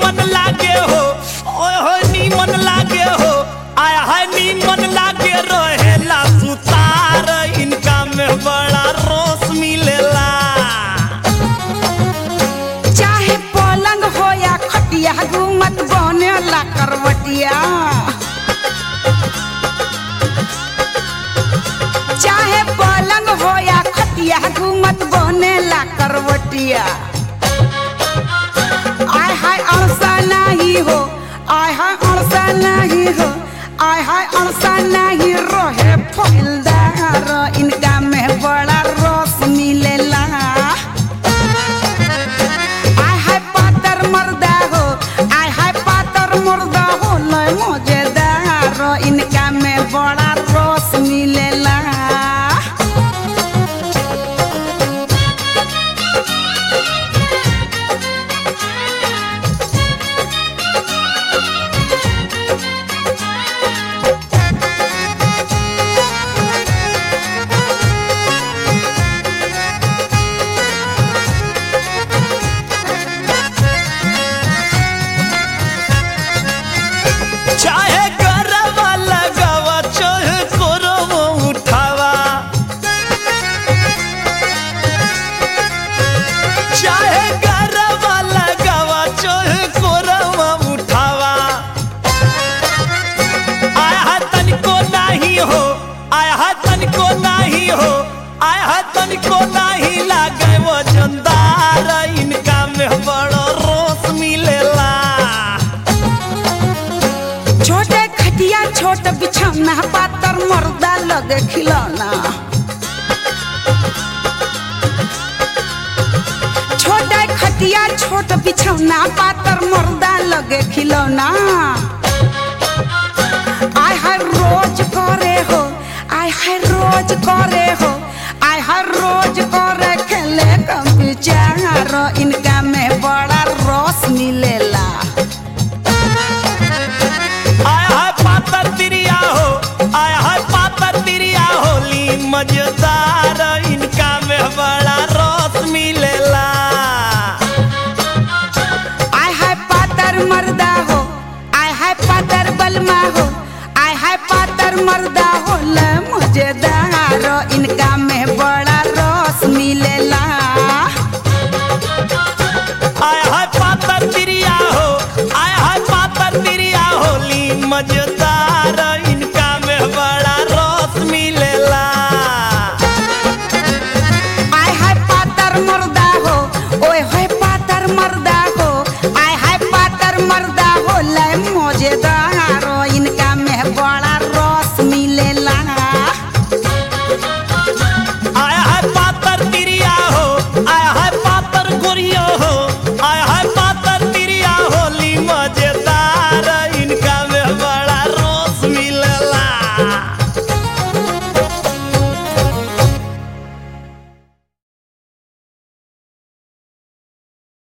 नीमन लागे हो ओए हो नीमन लागे हो आय हाय नीमन लागे रहेला सुतार इनका में बड़ा रोस मिलेला चाहे पलंग हो या खटिया घूमत बनेला करवटिया चाहे पलंग हो या खटिया घूमत बनेला करवटिया आय हाय अड़सा नहीं हो आय हाय अड़सा नहीं हो आय हाय अड़सा नहीं रहे फैलदार इनका में बड़ा रस मिलेला आय हाय पातर मर्दा हो आय हाय पातर मर्दा हो लय मजेदार इनका में बड़ा रस मिलेला चाहे गरवा लगावा चाहे कोरवा उठावा चाहे गरवा लगावा चाहे कोरवा उठावा आय हा तनिको नाही हो आय हा तनिको नाही हो आय हा तनिको नाही लागे वजनदार इनका में बड़ो रोस मिलेला छोटे खटिया छोट बिछौना पातर मर्दा लगे खिलौना छोटे खटिया छोट बिछौना पातर मर्दा लगे खिलौना आय हर रोज करे हो आय हर रोज करे हो आय हर रोज करे खेले कम विचार इनका में बड़ा रस मिलेला